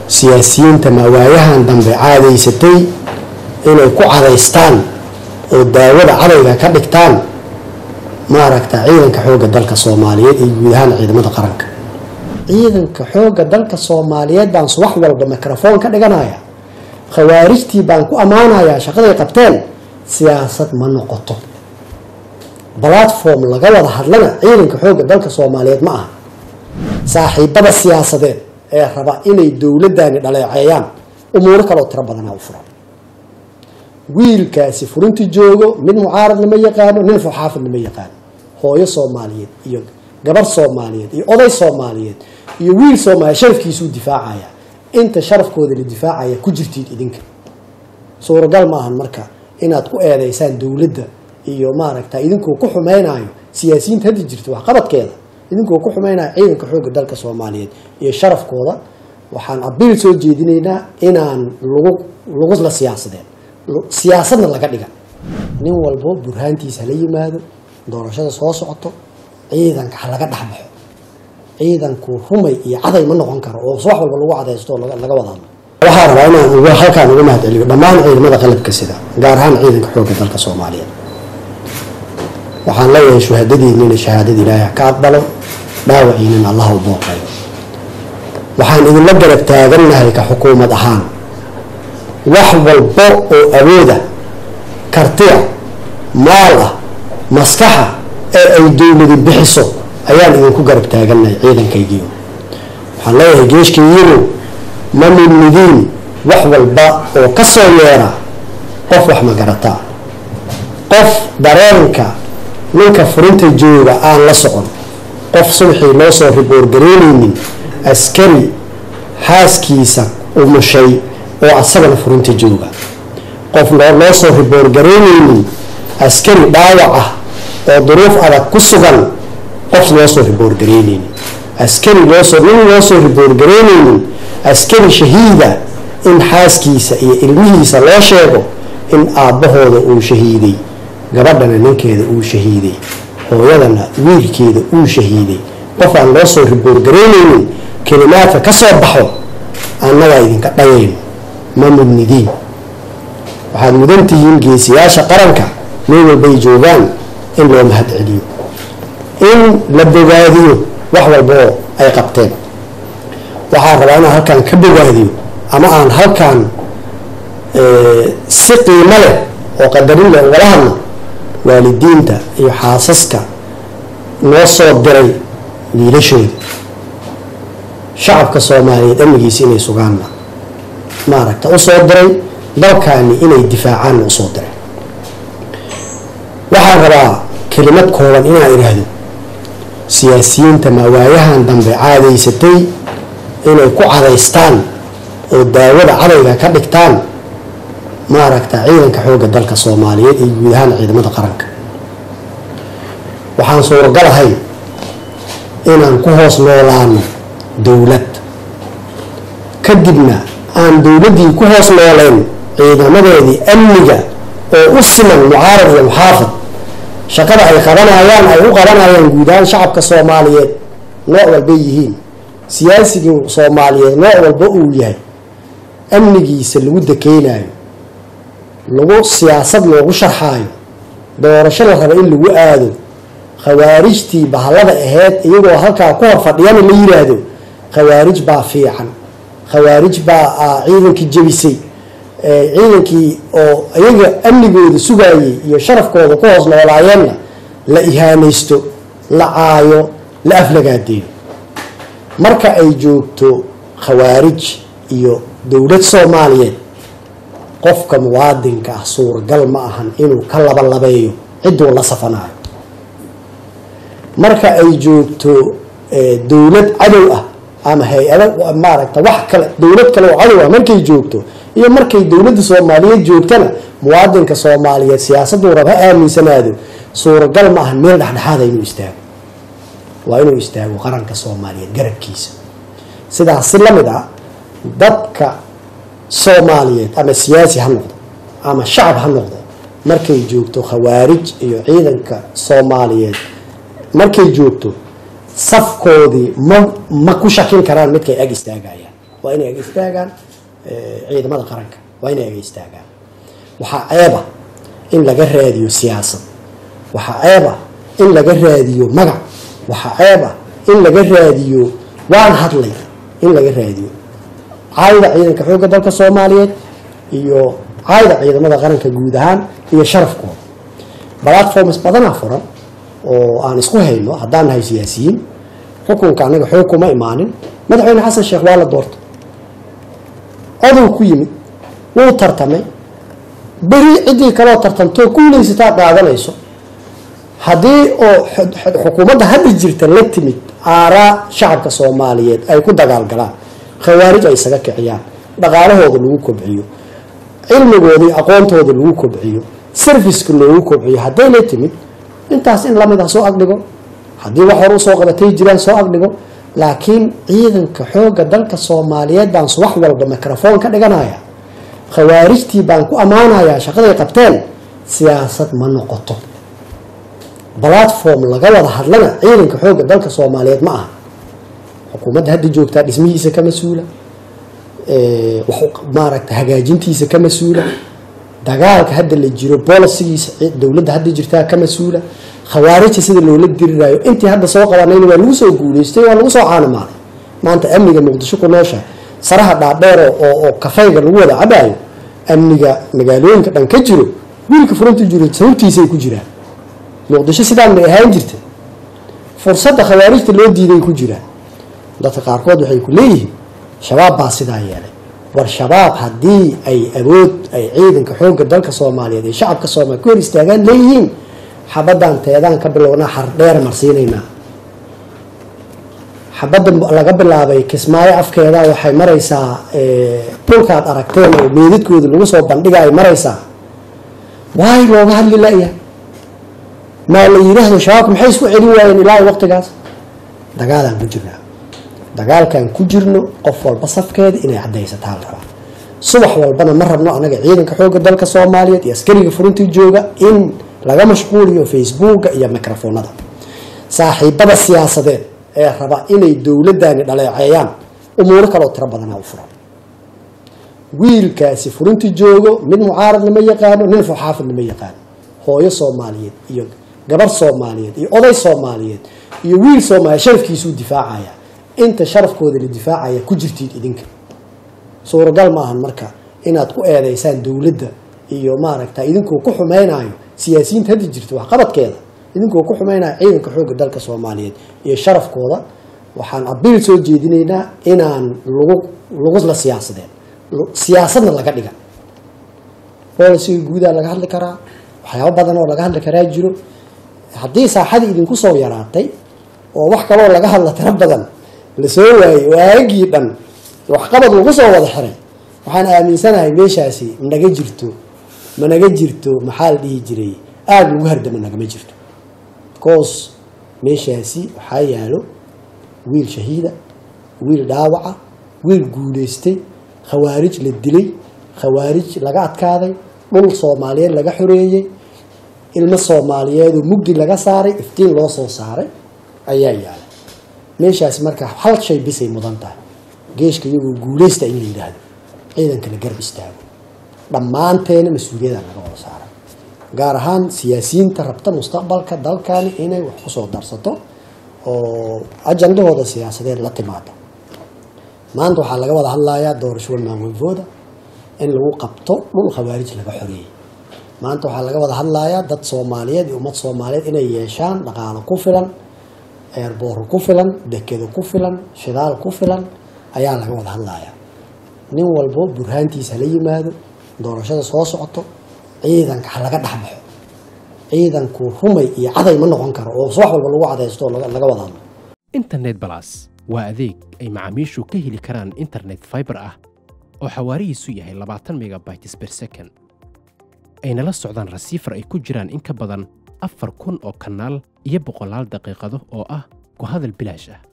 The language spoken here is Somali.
siyaasiyiinta mawaayahan dambe caadaysatay inay ku cadaystaan oo daawada cadayga ka dhigtaan maaragta ciidanka xoogga dalka soomaaliyeed iyo guud ahaan ciidamada qaranka ciidanka xoogga dalka soomaaliyeed baan subax walba microfoon ka dhiganaya khawaarijtii baan ku ammaanayaa shaqaday qabteen siyaasad ma noqoto platform laga wada hadlana ciidanka xoogga dalka soomaaliyeed ma aha saaxiibada siyaasadeed ee raba inay dowladani dhaleeceeyaan umuuro kaleoo tiro badanaa u furan wiilkaasi furinta joogo mid mucaaradna ma yaqaano nin fuxaafidna ma yaqaano hooyo soomaaliyeed iyo gabar soomaaliyeed iyo oday soomaaliyeed iyo wiil soomaaliyeed sharafkiisuu difaacaya inta sharafkooda la difaacaya ku jirtiin idinka suuragal ma ahan marka inaad ku eedeysaan dowladda iyo maaragta idinkoo ku xumeynayo siyaasiyiinta hadda jirta waxqabadkeeda idinkoo ku xumeynayo ciidanka xoogga dalka soomaaliyeed iyo sharafkooda waxaan abiil soo jeedinaynaa inaan lagu lagu la siyaasadeen siyaasadna laga dhiga nin walbo burhaantiisa hala yimaado doorashada soo socoto ciidanka ha laga dhexbaxo ciidanku rumay iyo caday ma noqon karo oo wax walba lagu cadaysto oo laga wada hadlo waxaa rabaa inaan uga halkaan uga mahad celiyo dhammaan ciidamada qalabka sida gaar ahaan ciidanka xoogga dalka soomaaliyeed waxaan leeyahay shuhadadiinina shahaadada ilaahay ka aqbalo dhaawaciinina allah u booqayo waxaan idinla garab taagannahay ka xukuumad ahaan wax walbo oo awooda kartiya maal ah maskaxa ee ay dowladi bixiso ayaan idinku garab taagannahay ciidankaygiio waxaan leeyahay geeshkaygiinu ma midmidiin wax walba oo ka soo yeera qof wax magarataa qof dareenka ninka furinta jooga aan la socon qof subxii loo soo riboorgareynaynin askari xaaskiisa umushay oo asagana furinta jooga qof loo soo riboorgareynaynin askari dhaawac ah oo duruuf adag ku sugan qof loo soo riboorgareynaynin askari loosoo nin loo soo riboorgareynaynin askari shahiida in xaaskiisa iyo ilmihiisa loo sheego in aabbahooda uu shahiiday gabadhana ninkeeda uu shahiiday hooyadana wiilkeeda uu shahiiday qof aan loo soo riboorgareynaynin kelimaadka ka soo baxo annagaa idinka dhayayno ma mudnidiin waxaad mudan tihiin geesiyaasha qaranka meel walbay joogaan in loo mahad celiyo in la bogaadiyo wax walba oo ay qabteen waxaan rabaa inaan halkaan ka bogaadiyo ama aan halkaan si qiimo leh oo qadarin leh ugala hadno waalidiinta iyo xaasaska noo soo diray wiilashooda shacabka soomaaliyeed amnigiisa inay sugaanna maaragta usoo diray dalkaani inay difaacaanna usoo diray waxaan rabaa kelimad kooban inaan idhaahdo siyaasiyiinta mawaayahan dambe caadaysatay inay ku cadaystaan oo daawada cadayga ka dhigtaan maaragta ciidanka xoogga dalka soomaaliyeed iyo guud ahaan ciidamada qaranka waxaan suuragalahay inaan ku hoos noolaano dowlad kadibna aan dowladdii ku hoos nooleyn ciidamadeedii amniga oo u siman mucaarad iyo muxaafid shaqada ay qabanayaan ay u qabanayaan guud ahaan shacabka soomaaliyeed nooc walbay yihiin siyaasigii soomaaliyeed nooc walba uu yahay amnigiisa lagu dakeynayo lagu siyaasad loogu sharxaayo doorasho la raba in lagu aado khawaarijtii bahallada aheyd iyagoo halkaa ku hor fadhiyana la yiraahdo khawaarij baa fiican khawaarij baa ciidankii jebisay ciidankii oo iyaga amnigooda sugayay iyo sharafkooda ku hoos noolaayeenna la ihaanaysto la caayo la aflagaadeeyo marka ay joogto khawaarij iyo dowlad soomaaliyeed qofka muwaadinka ah suuragal ma ahan inuu ka labalabeeyo cidduu la safanayo marka ay joogto dowlad cadow ah ama hay-ado maaragta wax kale dowlad kale oo cadow ah markay joogto iyo markay dowladda soomaaliyeed joogtana muwaadinka soomaaliyeed siyaasaduu rab ha aaminsanaado suuragal ma ahan meel dhexdhexaada inuu istaago waa inuu istaago qaranka soomaaliyeed garabkiisa sidaas si lamid ah dadka soomaaliyeed ama siyaasi ha noqdo ama shacab ha noqdo markay joogto khawaarij iyo ciidanka soomaaliyeed markay joogto safkoodii ma ma ku shakin karaan midkay ag istaagayaan waa inay aga istaagaan ciidamada qaranka waa inay aga istaagaan waxaa ceeba in laga raadiyo siyaasad waxaa ceeba in laga raadiyo magac waxaa ceeba in laga raadiyo waan hadlay in laga raadiyo caayda ciidanka xoogga dalka soomaaliyeed iyo caayda ciidamada qaranka guud ahaan iyo sharafkooda platforms badanaa furan oo aan isku hayno haddaan nahay siyaasiyiin xukunka anaga xoog kuma imaanin madaxweyne xasan sheekh waa la doortay odow ku yimid wuu tartamay beri ciddii kaloo tartamtoo kuulaysataa qaadanayso haddii oo xukuumadda hadda jirta la timid aaraa shacabka soomaaliyeed ay ku dagaalgalaan khawaarij ay isaga kiciyaan dhaqaalahooda lagu kobciyo cilmigoodii aqoontooda lagu kobciyo serviceka loogu kobciyo hadday la timid intaas in lamid ah soo agdhigo haddii wax hore usoo qabatay jiraan soo agdhigo laakiin ciidanka xoogga dalka soomaaliyeed baan subax walba microfoon ka dhiganaya khawaarijtii baan ku ammaanayaa shaqaday qabteen siyaasad ma noqoto platform laga wada hadlana ciidanka xoogga dalka soomaaliyeed ma aha xukuumadda hadda joogtaa dhismihiisa ka mas-uula maaragta hagaajintiisa ka mas-uula dagaalka hadda la jiro bolisigiisa dowladda hadda jirtaa ka mas-uula khawaarijta sida loola diriraayo intii hadda soo qabanayna waa lagu soo guuleystay waa lagu soo caanamaaday maanta amniga muqdisho ku noosha saraha dhaadheer oo kafayga lagu wada cabaayo amniga magaalooyinka dhan ka jiro wiilka furanta jiro sababtiisay ku jiraan muqdisho sidaan may ahaan jirta fursadda khawaarijta loo diiday ku jiraan dadka qaarkood waxay ku leeyihiin shabaab baa sidaa yeelay war shabaab haddii ay awood ay ciidanka xoogga dalka soomaaliyeed ee shacabka soomaliya ku hor istaagaan leeyihiin xabaddan teedaan ka bilownaa xardheer marsiinaynaa xabadda laga bilaabay kismaayo afkeeda waxay maraysaa dhulkaad aragteen oo meedadkooda lagu soo bandhiga ay maraysaa waay looga hadli la-yahay maa la yidhaahdo shabaabka maxay isku celin waayeen ilaa waqtigaas dagaalaan ku jirnaa dagaalkan ku jirno qof walba safkeeda inay caddaysataa la rabaa subax walbana ma rabno anaga ciidanka xoogga dalka soomaaliyeed iyo askariga furintii jooga in laga mashquuliyo facebooka iyo microfoonada saaxiibada siyaasadeed ee raba inay dowladani dhaleeceeyaan umuuro kaleo tiro badanaa u furan wiilkaasi furinti joogo mid mucaarad lama yaqaano nin fuxaafid lama yaqaano hooyo soomaaliyeed iyo gabar soomaaliyeed iyo oday soomaaliyeed iyo wiil soomaaliyeed sharafkiisuu difaacaya inta sharafkooda la difaacaya ku jirtiid idinka suuragal maahan marka inaad ku eedeysaan dowladda iyo maaragta idinkoo ku xumaynayo siyaasiyiinta hadda jirta waxqabadkeeda idinkoo ku xumaynayo ciidanka xoogga dalka soomaaliyeed iyo sharafkooda waxaan abiil soo jeedinaynaa inaan lagu lagu la siyaasadeen siyaasadna laga dhiga bolisiga guudaa laga hadli karaa waxyaabo badan oo laga hadli karaa jiro haddii saaxadii idinku soo yaraatay oo wax kaloo laga hadla tiro badan lasoo waayey oo aagii dhan waxqabad lagu soo wada xiray waxaan aaminsanahay meeshaasi naga jirto ma naga jirto maxaa la dhihi jiray aada lagu hardama nagama jirto because meeshaasi waxaa yaalo wiil shahiida wiil dhaawaca wiil guuleystay khawaarij la dilay khawaarij laga adkaaday dhul soomaaliyeed laga xoreeyey ilmo soomaaliyeedoo mugdi laga saaray iftiin loo soo saaray ayaa yaala meeshaasi marka hal shay bisay mudan tahay geeshka iyagoo guuleysta in la yidhaahdo ciidanka la garb istaago dhammaanteena mas-uuliyadda laga wada saara gaar ahaan siyaasiyiinta rabta mustaqbalka dalkani inay wax kusoo darsato oo ajandahooda siyaasadeed la timaado maanta waxaa laga wada hadlayaa doorasho walmaanweyfooda in lagu qabto dhul khawaarij laga xoreeyey maanta waxaa laga wada hadlayaa dad soomaaliyeed iyo ummad soomaaliyeed inay yeeshaan dhaqaalo ku filan eerbooro ku filan dekedo ku filan shidaal ku filan ayaa laga wada hadlayaa nin walbo burhaantiisa hala yimaado doorashada soo socoto ciidanka ha laga dhexbaxo ciidanku rumay iyo caday ma noqon karo oo subax walba lagu cadaysto oo laga wada hadlo internet balas waa adeeg ay macaamiishu ka heli karaan internet fiber ah oo xawaarihiisu yahay labaatan megabytes per second ayna la socdaan rasiifar ay ku jiraan in ka badan afar kun oo kanaal iyo boqolaal daqiiqado oo ah ku hadal bilaash ah